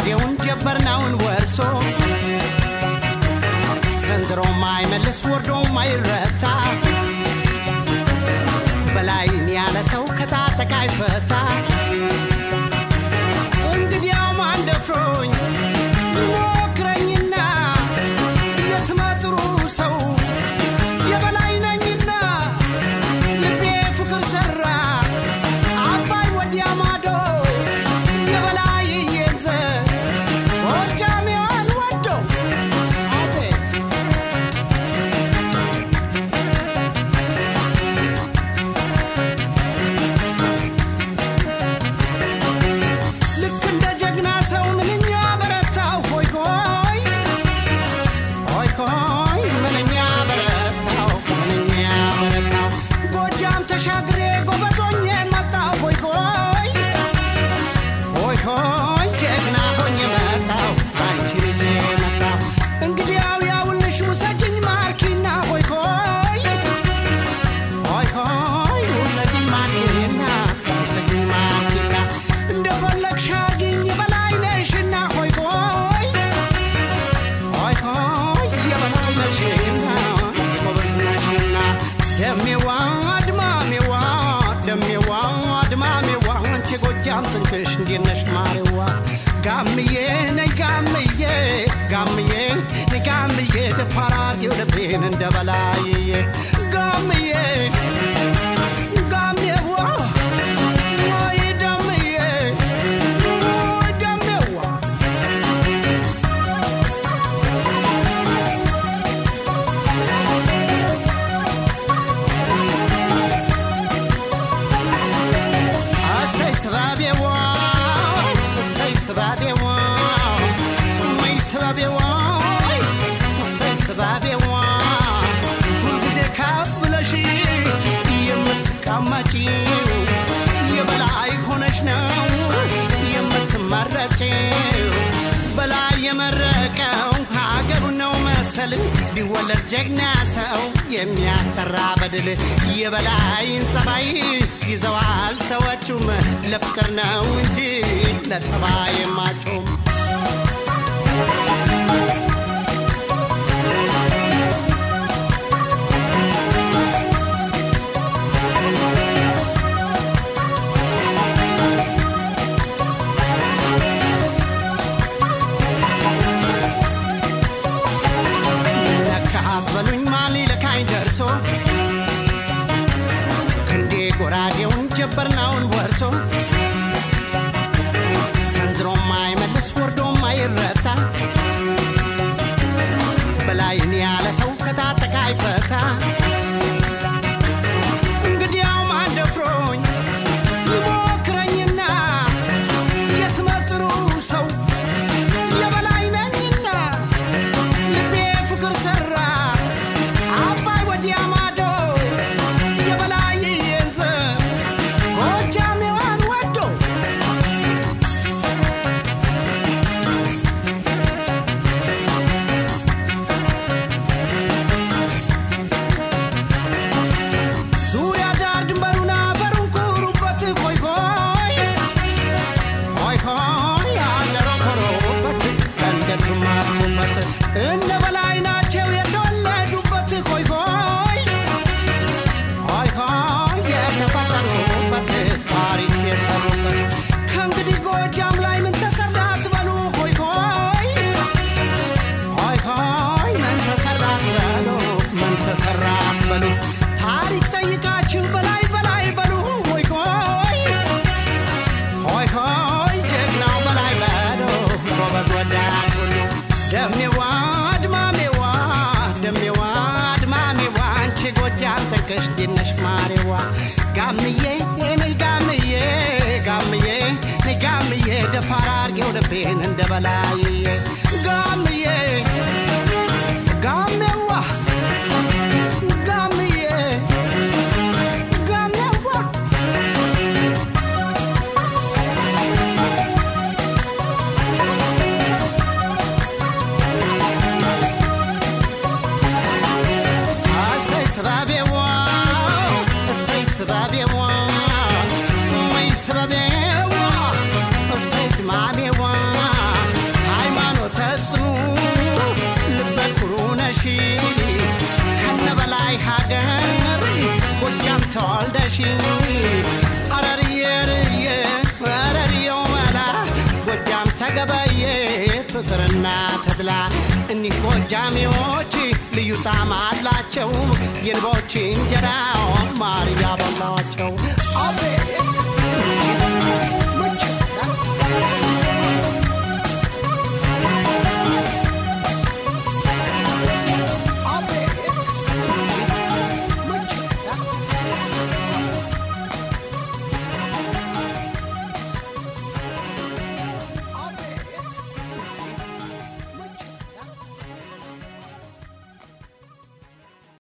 ጎራዴውን ጀበርናውን ወርሶ ሰንዝሮ ማይመልስ ወርዶ ማይረታ በላይን ያለ ሰው ከታጠቃ አይፈታ እንግዲያው ማን ደፍሮኝ ሞክረኝና የስመ ጥሩ ሰው የበላይ ነኝና ልቤ ፍቅር ሰራ አባይ ወዲያ ማዶ የበላይ እየንዘ ጎጃሜዋን ወዶ አቤት ልክ እንደ ጀግና ሰው ምንኛ በረታው ሆይ ሆይ ሆይ ሆይ ምንኛ በረታው ምንኛ በረታው ጎጃም ተሻግሬ ጎበዞኜ መጣው ሆይ ሆይ ሆይ ሆይ ጀግና ሆኜ መጣው አንቺ ልጅ መጣው እንግዲያው ያውልሽ ውሰጅኝ ማርኪና ሆይ ሆይ ሆይ ሆይ ውሰጅኝ ማርኪና ውሰጅኝ ማርኪና እንደፈለግሽ አርጊኝ የበላይ ነሽና ሆይ ሆይ ሆይ ሆይ የበላይ ነሽና ጎበዝ ነሽና ደሜዋ አድማሜዋ ደሜዋ አድማሜዋ አንቺ ጎጃም ትንክሽ እንዴት ነሽ ማሬዋ ጋምዬ ነይ ጋምዬ ጋምዬ ነይ ጋምዬ ደፋር አርጌው ልቤን እንደ በላይዬ ጋምዬ ጋሜዋ ወይ ደምዬ ወይ ደሜዋ እሰይ ስባቤዋ እሰይ ስባቤዋ ወይ ስባቤዋ እሰይ ስባቤዋ ሁልጊዜ ከፍ ብለሽ የምትቀመጪው የበላይ ሆነሽ ነው የምትመረጪው በላይ የመረቀው ሀገሩ ነው መሰል ቢወለድ ጀግና ሰው የሚያስጠራ በድል የበላይን ጸባይ ይዘዋል ሰዎቹም ለፍቅር ነው እንጂ ለጸባይ ማጩም ለካ አትበሉኝ ማን ሊለካኝ ደርሶ ክንዴ ጎራዴውን ጀበርናውን ወርሶ ሰንዝሮ ማይመልስ ወርዶ ማይረታ በላይን ያለ ሰው ከታጠቃ አይፈታ እንግዲያው ማን ደፍሮኝ ይሞክረኝና የስመ ጥሩ ሰው የበላይ ነኝና ልቤ ፍቅር ሰራ አባይ ወዲያ ማዶ የበላይ የንዘ ጎጃሜዋን ወዶ ዙሪያ ዳር ድንበሩን አፈሩን ኩሩበት ሆይ ሆይ ሆይ ሆይ አገሮ ኮሮበት እንደግማሩበት እነ በላይ ናቸው የተወለዱበት ሆይ ሆይ ሆይ ሆይ የተፈጠሩበት ታሪክ የሰሩበት ከእንግዲህ ጎጃም ላይ ምን ተሰራ አትበሉ ሆይ ሆይ ሆይ ሆይ ምን ተሰራ አትበሉ ምን ተሰራ አትበሉ ታሪክ ጠይቃችሁ በላይ በላይ በሉ ሆይ ሆይ ሆይ ሆይ ጀግናው በላይ በሉ ጎበዝ ወዳድ ሁሉ ደሜዋ አድማሜዋ ደሜዋ አድማሜዋ አንቺ ጎጃም ተንከሽ እንዴት ማሬዋ ጋምዬ ነይ ጋምዬ ጋምዬ ነይ ጋምዬ ደፋር አርጌው ልቤን እንደ በላይዬ ጋምዬ ጋሜዋ ጋምዬ ጋሜዋ እሰይ ስባቤዋ እሰይ ስባቤዋ ወይ ስባቤዋ እሰይ ድማሜዋ ፍቅርና ተድላ እኒህ ጎጃሜዎች ልዩ ጣዕም አላቸው የንቦች እንጀራ ማር ያበላቸው አቤት